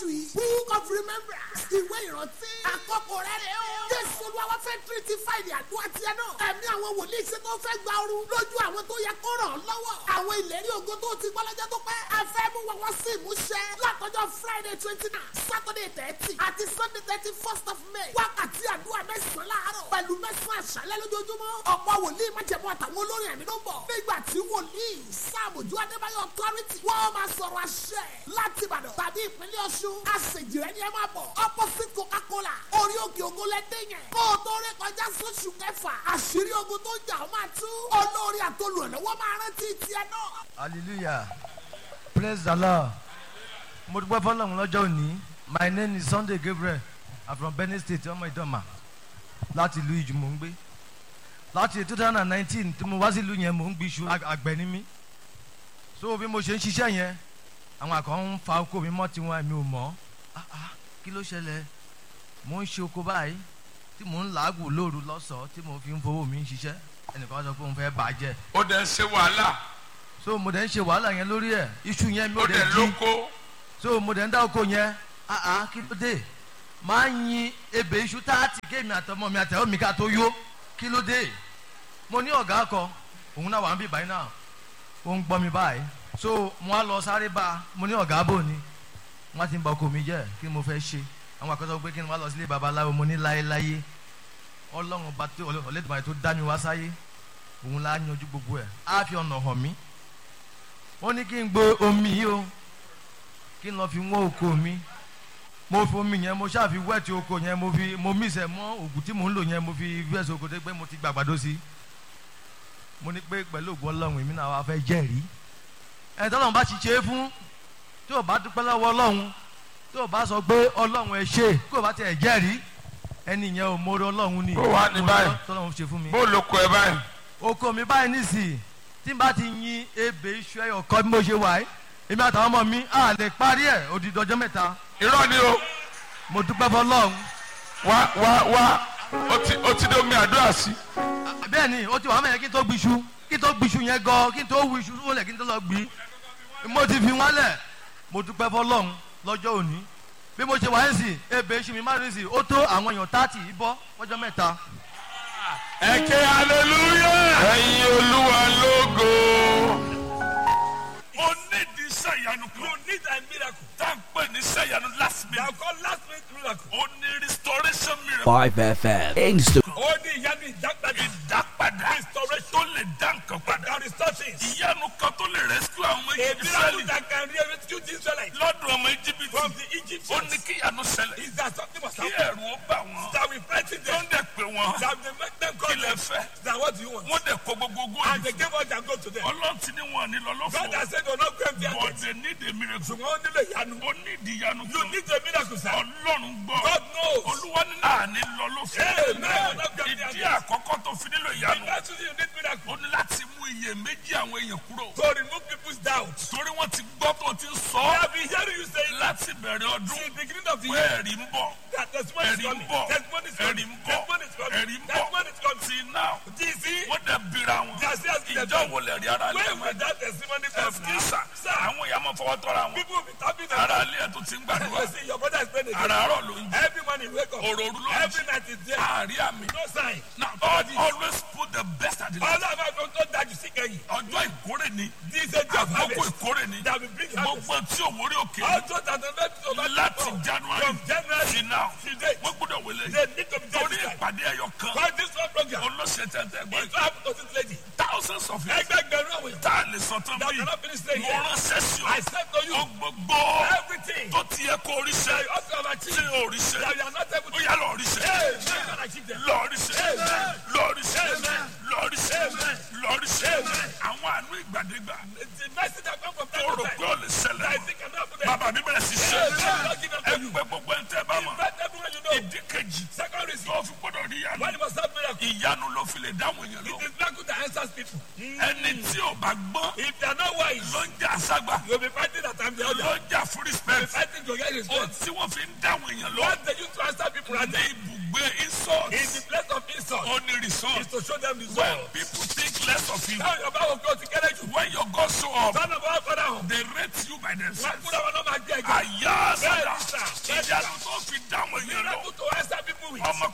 oṣù yìí book of remembrance ìwé ìrántí àkókò rẹ̀ rẹ̀ o. jésù olúwa fẹ́ tírítì fáìlì àdúrà tiẹ̀ náà. ẹ̀mí àwọn wòlíì ṣe tó fẹ́ gba ooru lójú àwọn tó yẹ kó ràn án lọ́wọ́. àwọn ìlérí ògo tó ti gbọ́ lọ́jọ́ tó pẹ́. a fẹ́ mú wọn wá sí ìmúṣẹ látọjọ́ friday twenty nine saturday thirty àti sunday thirty first of may. wákàtí àdúrà mẹ́sàn-án láàárọ̀ pẹ̀lú mẹ́sàn-án àṣálẹ́ lójoojúmọ́. ọ̀pọ̀ wòlíì májẹ̀mú àtàwọn olórin ẹ̀mí ló ń bọ̀. nígbà tí wòlíì sáàmùjú adébáyọ̀ authority wọ́n máa sọ̀rọ̀ àṣẹ láti ìbàdàn tàbí ìpínlẹ̀ ọ̀ṣun. àṣejìrẹ́ ni ẹ máa bọ̀ opposite coca-cola orí òkè ògo lẹ́dẹ̀ yẹn. kó o tó rí kọjá sóṣù kẹfà àṣírí ogun tó jà ó máa tú. olórí àtolùrànlọ́wọ́ máa rántí tiẹ̀ náà. hallelujah praise the lord mo dúpẹ́ fọlọ́run lọ́jọ́ òní my name is sunday gabriel i'm from benin state ọmọ ìdọ́mà láti ìlú ìjù mò ń gbé láti two thousand and nineteen tí mo wá sí ìlú yẹn mò ń gbé iṣu àgbẹ̀ ni mí so bí mo ṣe ń ṣiṣẹ́ yẹn àwọn àkàn ń fa oko mi mọ́ tiwọn mi ò mọ̀ ah ah kí ló ṣẹlẹ̀ mò ń ṣe oko báyìí tí mò ń làágùn lóru lọ́sọ̀ọ́ tí mo fi ń fowó mi ń ṣiṣẹ́ ẹnìkan sọ pé òun fẹ́ bàjẹ́ ó dẹ̀ ń ṣe wàhálà so mo dẹ̀ ń ṣe wàhálà yẹn lórí ẹ̀ iṣu yẹn mi ó ò dẹ̀ dẹ̀ jí lóko so mo dẹ̀ ń dá oko yẹn ah ah kí ló dé máa ń yin ebè iṣu táàtì kéèmí àtọmọ mi àtẹ̀wọ́ mi ká tó yó kí ló dé mo ní ọ̀gá kọ òun náà wà ń bí báyìí náà ó ń gbọ́ mi báyìí so mo á lọ sáré bá a mo ní ọ̀gá bò ní wọ́n ti ń ba oko mi jẹ́ kí ni mo fẹ́ ṣe àwọn àkọsọ pé kí ni wọ́n lọ sílé babaláwo mo ní láéláé ọlọ́run ọba tó ọlẹ́dùnmáyé tó dá mi wá sáyé òun la yanjú gbogbo ẹ̀ á fi ọ̀nà hàn mí ó ní kí n gbé omi yìí o kí n lọ fi wọ́n oko mi mo fi omi yẹn mo ṣáà fi wẹ́ẹ̀tì oko yẹn mo fi mo mí sẹ̀ mọ́ òògùn tí mò ń lò yẹn mo fi wẹ́ẹ̀sì oko tó pé mo ti gbàgbàdo sí mo ní pé pẹ̀lú ògùn ọlọ́run èmi náà wá fẹ́ jẹ́rìí ẹ̀ tọ́lọ́run bá ti ṣe é fún tí ò bá dúpẹ́ lọ́wọ́ ọlọ́run tí ò bá sọ pé ọlọ́run ẹ ṣe kí ò bá tiẹ̀ jẹ́rìí ẹni yẹn ò mórè ọlọ́run ni Ó wà ní báyìí. tọ́lọ́run ṣe fún mi bó ló kọ ẹ báyìí oko mi báyìí nísìnyí tí n bá ti yin ebè iṣu ẹyọ kọ bí mo ṣe wà yìí èmi àtàwọn ọmọ mi à lè parí ẹ̀ odidi ọjọ́ mẹ́ta irọ́ ni o mo dúpẹ́ fọlọ́run wá wá wá ó ti ó ti dé omi àdúrà sí bẹ́ẹ̀ ni ó ti wà mẹ́yẹn kí n tó gbiṣu kí n tó gbiṣu yẹn gan kí n tó wu iṣu wọlé kí n tó lọ gbi mo ti fi wọn lẹ̀ mo dúpẹ́ fọlọ́run lọ́jọ́ òní bí mo ṣe wà yín sí ebè iṣu mi má rí sí ó tó àwọn èèyàn tààtì bọ́ ọjọ́ mẹ́ta ẹ ké hallelujah ẹyin olúwa lógo. o need the sẹ́yanu kan. you need a miracle. tá n pè ní sẹ́yanu last minute. na call last minute miracle. o ní restoration miracle. 5FM Insta. ó ní ìyanu ìdápadà. ìdápadà. restoration. tó lè dá nǹkan padà. na restoration. ìyanu kan tó lè rescue àwọn ọmọ A Íjíbítì. miracle that can rescue the Israelites lọ́dún ọmọ Íjíbítì. from the Egyptians. ó ní kí ìyanu ṣẹlẹ̀. Is that something must kí happen? ẹ̀rù ó bà wọ́n. That we frighten tó ń them. dẹ̀ pé wọ́n. That they make them kí come. lẹ fẹ́. That what do you want? wọ́n dẹ̀ kó gbogbo ogún And òní. they gave us their go to them. ọlọ́run ti ní wọn ní God lọ́lọ́fọ̀. has said, do not go empty but handed. they need a miracle. Ṣùgbọ́n ó nílò ìyanu. ó ní ìdíyanu You kan. need a miracle, sir. ọlọ́run gbọ́. God knows. olúwa ní àní lọ ló fẹ́. Amen. ìdí àkọ́kọ́ tó fi nílò ìyanu. That's why you need miracle. ó ní láti mú iye méjì àwọn èèyàn kúrò. To remove people's doubt. torí wọ́n ti gbọ́ tó ti I sọ have been hearing you say láti bẹ̀rẹ̀ ọdún since the beginning of the pé year ẹ̀rí ń bọ̀ that testimony is ẹ̀rí ń coming. bọ̀ Testimony is ẹ̀rí coming. ń bọ̀ Testimony is coming. ẹ̀rí ń bọ̀ Testimony is coming. sí náà DC, wọ́n dẹ̀ bira wọn They are still asking ìjọ themselves, wo lè rí ara lé where wọn will that testimony come from? ẹ̀físà Sir, àwọn èèyàn máa fọwọ́ tọ́ra wọn people will be tapping their ara alẹ́ ẹ̀ tó ti ń gbàdúrà You see, your brother is praying again. àràárọ̀ ló ń jẹ Every morning wake up. òròrú ló ń Every jẹ night is there. àárí àmì No sign. now God always put the best at the last All of us don't know that you see kẹ́yìn. ọjọ́ ìkórè ni This is a job àkókò harvest ìkórè ni that will bring harvest. gbogbo tí òwúrò òkè Also that the next of us láti January from January sí now till date, wọ́n gbọ́dọ̀ wọlé they need to be torí justified. ìpàdé ẹyọ kan For this one program, olóṣè tẹ̀tẹ̀ gbọ́ it's happened to this lady. thousands of years Ẹgbẹgbẹ̀rún àwọn èèyàn tá a lè sọ tán that bí cannot finish saying mo it. ránṣẹ́ sí I ọ said to you, ó gbogbo everything tó ti yẹ kó that oríṣẹ́ you also have tí achieved, oríṣẹ́ that you are not able ó to yá lọ oríṣẹ́ Hey, you can achieve them. lọ́ọ̀ríṣẹ́ Amen. lọ́ọ̀ríṣẹ́ Amen. lọ́ọ̀ríṣẹ́ Amen. lọ́ọ̀ríṣẹ́ Amen. àwọn àánú ìgbàdégbà The message that come from tó time rò to pé time, ó lè ṣẹlẹ̀ that I think cannot happen there. bàbá mi bẹ̀rẹ̀ sí ṣe Amen. Don't give them ẹ to you. pé gbogbo ẹ̀ ń tẹ́ bá mọ̀ Invite everyone you know. ìdí kejì Second reason, tó fi gbọ́dọ̀ rí ìyanu when you must have miracle, ìyanu ló fi lè dáhùn èèyàn lọ it is miracle that answers people. ẹni tí ò bá gbọ́n If they are not wise, ló ń jà ságbà you'll be fighting that time the ló other. ń jà fún You'll be respect fighting to get ohun respect. tí wọ́n fi ń dáhùn èèyàn lọ What they use to answer people at ní the ibùgbé insult in the place of insult ó ní is result to show them when result. people think less of you Táwọn Yorùbá wò kí o ti kéré jù. when your God show up Sọ́nà bá wà fọ́dà hàn. they rate you by Wọ́n themselves kúrò wọn náà máa jẹ́ ẹ̀jẹ̀. àyà sàdà Bẹ́ẹ̀ni sà.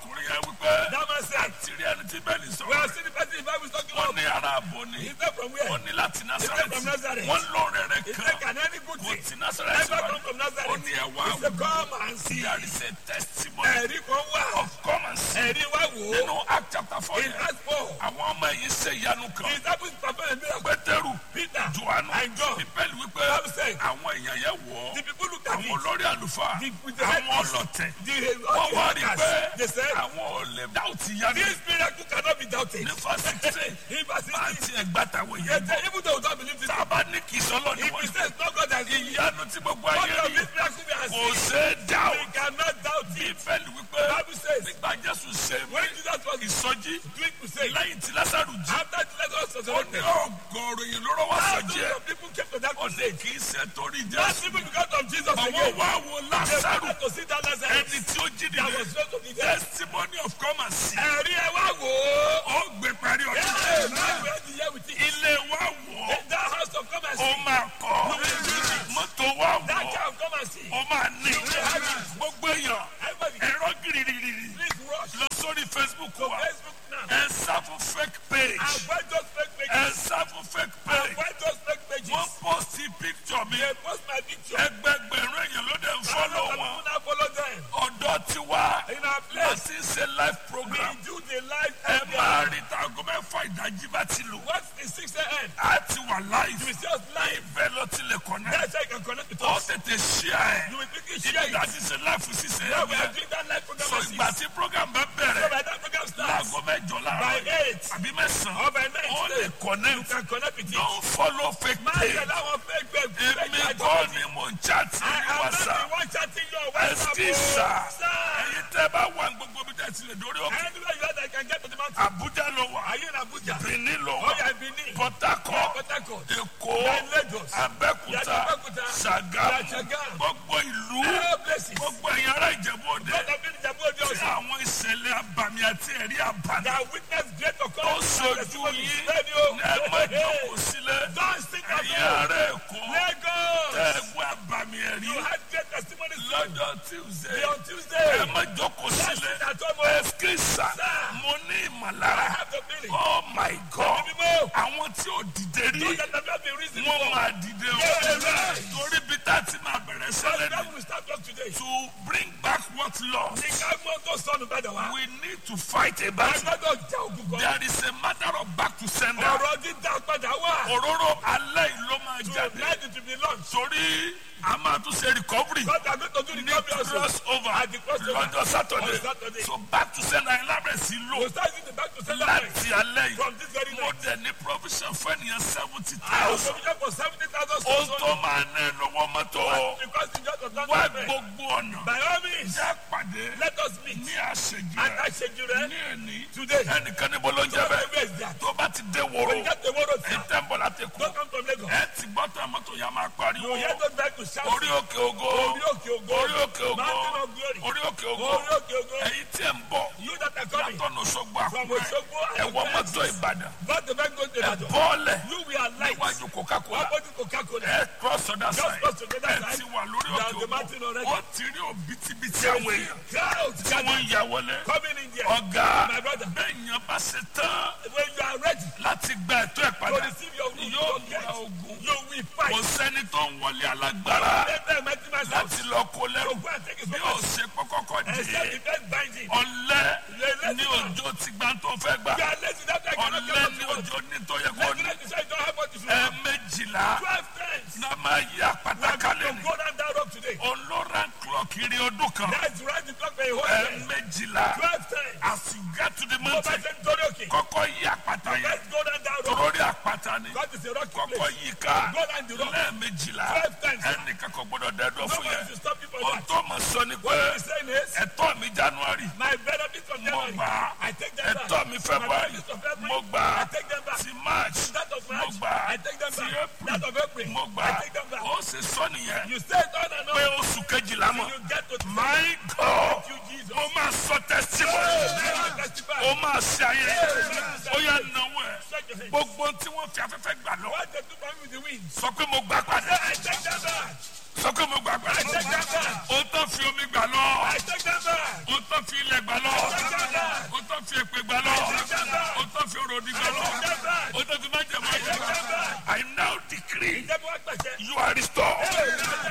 ọkùnrin yẹn wípé That man said, àti rí ẹni tí bẹ́ẹ̀ ní we sọ̀rọ̀ have seen the person the Bible is talking wọ́n about. ní ara àbò ni He said from where? wọ́n ní láti from Násárẹ́tì Nazareth. wọ́n lóore rẹ̀ He kan said, can any good kò thing tí Násárẹ́tì ever wá come from ó Nazareth? ní ẹ̀wá He said, come and see. there is a testimony Ẹ̀rí kan wà. of come and see Ẹ̀rí wá wò ó. nínú Act chapter four In yẹn Acts 4, àwọn ọmọ yìí ṣe ìyanu the kan disciples performed a miracle. Pétérù Peter Jòhánù and John. Bíbélì wípé Bible said, àwọn èèyàn yẹn wọ̀ the ọ́ people looked at àwọn it. olórí àlùfáà The- with the àwọn headpiece. ọlọ̀tẹ̀ The, wọ́n wá rí the pé they said, àwọn ò lè dáùtì yanu this miracle cannot be doubted. ní fásitì In verse bá 16, tiẹ̀ gbàtàwọ̀ they yẹn said, even though we don't believe it, tá a bá ní kì í sọ́lọ́ ni if wọ́n we say it's not God that is ìyanu tí gbogbo God ayé of rí this miracle we are kò seeing, ṣe é dá o we cannot doubt it. bíbélì wípé Bible says, nígbà Jésù ṣe when Jesus was ìsọjí doing crusade, lẹ́yìn tí Lásárù jí after the Lazarus was ó ní resurrected, ọgọ́rùn yìí ló rọ́wọ́ thousands sọjí ẹ̀ of people came to that ó ní crusade. kì í ṣe torí Not Jésù even because of Jesus àwọn again. wá wo They Lásárù wanted to see that Lazarus ẹni tí ó jí that nìyẹn was raised from the dead. testimony of come and see Ẹ̀rí ẹ wá wò ó. ó gbé parí ọdún Hey, man, we had the year with it. ilé wa wọ̀ In that house of come and ó see. máa kọ́ mọ́tò wa That wọ̀ car of come and see. ó máa ní gbogbo èèyàn Everybody, ẹ̀rọ gírígírí please rush lọ sórí Facebook to wa Facebook now. ẹ sá fún fake page Avoid those fake ẹ pages. sá fún fake page Avoid those fake wọ́n pages. post picture mi They post my picture. ẹgbẹgbẹ̀rún èèyàn ló dẹ̀ ń Follow follow them. wọn Now follow them. ọ̀dọ́ tiwa In our place, láti ṣe live we program do the live ẹ máa program. rí tago mẹ́fà ìdájí bá ti lù What's the 6 a.m.? á ti wà live You will see us live. ibẹ̀ ló ti lè connect That's how you can connect with ó us. tètè share You will quickly ẹ̀ share ibi it. láti ṣe live ṣiṣẹ́ Yeah, we are ẹ̀ doing that live program so at ìgbà 6. tí program bá So bẹ̀rẹ̀ by that program starts, láago mẹ́jọ by láàárọ̀ 8, àbí mẹ́sàn-án or by 9, ó lè you connect can connect with it. don't follow fake Máa page yẹ láwọn fake fake fake èmi fake kọ́ ni mò ń chat I ní am not whatsapp the one chatting your WhatsApp. Excuse, sir. oh. Sir. ẹ̀yin tẹ́ bá wà ní gbogbo bí tẹ́ ti lè dórí òkè Anywhere you are, I can get to the mountain. Abuja ló wà Are you in Abuja? Benin ló Oh, wà yeah, Benin. Port Harcourt Port Harcourt. Èkó Yeah, Lagos. Abẹ́òkúta Yeah, Abẹ́òkúta. Ṣàgámù Yeah, Ṣàgámù. gbogbo ìlú All places. gbogbo ẹ̀yin ará Ìjẹ̀bú Òde God have been in Jabu Ode tí also. àwọn ìṣẹ̀lẹ̀ abàmì àti ẹ̀rí abàmì That witness great tó occurrence. sojú yín Ready, ẹ má oh. jókòó sílẹ̀ Don't sit at ẹ̀yin home. ará Èkó Lagos. ẹ̀gbọ́n abàmì ẹ̀rí You had great testimonies lọ́jọ́ Tuesday Be on Tuesday. ẹ má jókòó Don't sílẹ̀ sit at home. oh. ẹ̀skísà Sir. mo ní I ìmọ̀lára have the feeling. oh my God People, àwọn tí ò dìde rí those that have not been reason wọ́n for. máa dìde o Yeah. torí bí tá a ti máa bẹ̀rẹ̀ But sẹ́lẹ̀ that ni will start us today. to bring back what lost Ní ká mọ́ tó sọnù padà wá. we need to fight a battle Agbọ́dọ̀ já ogun kan. there is a matter of back to sender Ọ̀rọ̀ dídá padà wá. òróró alẹ́ yìí ló máa To jáde let it be launched. torí a máa tún ṣe recovery God are going to do the ní recovery also. cross over At the crossover. lọ́jọ́ Saturday On Saturday. so back to sender yẹn lábẹ́ sí lò We'll start using the back to sender láti alẹ́ yìí from this very mo night. dẹ̀ ní provision fún ènìyàn seventy I will thousand provision for seventy thousand ohun souls tó only. máa ná ẹ lọ́wọ́ mọ́tò Because the judge of that wá government. gbogbo ọ̀nà By all means, jẹ́ pàdé let us meet. ní àṣejù And rẹ̀ I said you rẹ̀. ní ẹni Today. ẹnìkan níbo ló ń jẹ́ Where bẹ́ẹ̀ is that? tó bá ti dé wòrò When you get the word of ẹ God, tẹ́ ń bọ̀ láti kú don't come from Lagos. ẹ ti gbọ́ tán mọ́tò yẹn máa pariwo You hear those guys to shout. orí òkè ògo Orí òkè ògo. orí òkè ògo Mountain of glory. orí òkè ògo Orí òkè ògo. ẹ̀yin tí ẹ̀ ń bọ̀ You that are coming. látọ̀nà Òṣogbo From Àkúrẹ́ Osogbo and ẹ̀wọ̀ the mọ́tò places. Ìbàdàn God the man goes to ẹ̀ Ibadan. bọ́ọ̀lẹ̀ You we are light. níwájú Coca-Cola Opposite Coca-Cola. ẹ cross other Just side cross to the other ẹ side. ti wà lórí You are òkè the mountain ògo already. ó ti rí òbítíbitì àwọn èèyàn Crowd tí wọ́n ń ya wọlé coming in there. ọ̀gá My brother. bẹ́ẹ̀ yẹn bá ṣe tán When you are ready láti gba ẹ̀tọ́ ẹ̀ to padà receive your root, yóò your múra get, ogun you will kò fight. sẹ́ni tó ń wọlé alágbára Let them make him myself. láti lọ kó lẹ́rù So go and take his bí ó property. ṣe kọ́kọ́kọ́ Except dé the first binding. ọ̀lẹ́ ní òjò ti gbá tó fẹ́ gbà You are lazy that I cannot get ọ̀lẹ́ what ní you want. òjò ní tó yẹ kó Let ní me say you don't have what you should have. ẹ̀ẹ̀mejìlá Twelve times. náà máa yí We are àpáta going kalẹ̀ to ní go down that road today. ọlọ́ra clock kiri ọdún kan That's right, the clock by a whole day. ẹ̀ẹ̀mejìlá Twelve times. as you get to the Go back mountain and go okay. kọ́kọ́ yí àpáta yẹn Let's go down that road. torórí àpáta ni God is a rocky kọ́kọ́ place. yí ká Go down the road. lẹ́ẹ̀mejìlá Twelve times. ẹnìkan kò gbọdọ̀ dẹ́dọ̀ fún Nobody yẹn should stop you for ohun that. tó mọ̀ sọ ni pé What he's saying is, ẹ̀tọ́ mi January my benefits from mo January, gbà á I take them back. ẹ̀tọ́ mi My February benefits of February, mo gbà á I take them back. ti March That of mo March, gbà á I take them ti back. April That of April, mo gbà I á take them back. ó sì sọ nìyẹn You say it on and pé on. oṣù kejìlá mọ̀ You get to my God Thank you, Jesus. mo máa sọ testimony Never testify. ó máa ṣe ayé ó yà náwó ẹ̀ Shake your hands. gbogbo tí wọ́n fi afẹ́fẹ́ gbà lọ What they do for me with the wind. sọ pé mo gbà padà I take them back. sọ pé mo gbà padà I take them back. ó tán fi omi gbà lọ I take them back. ó tán fi ilẹ̀ gbà lọ I take them decree Ìjẹ́bú wá gbàṣẹ. you are restored. Hey,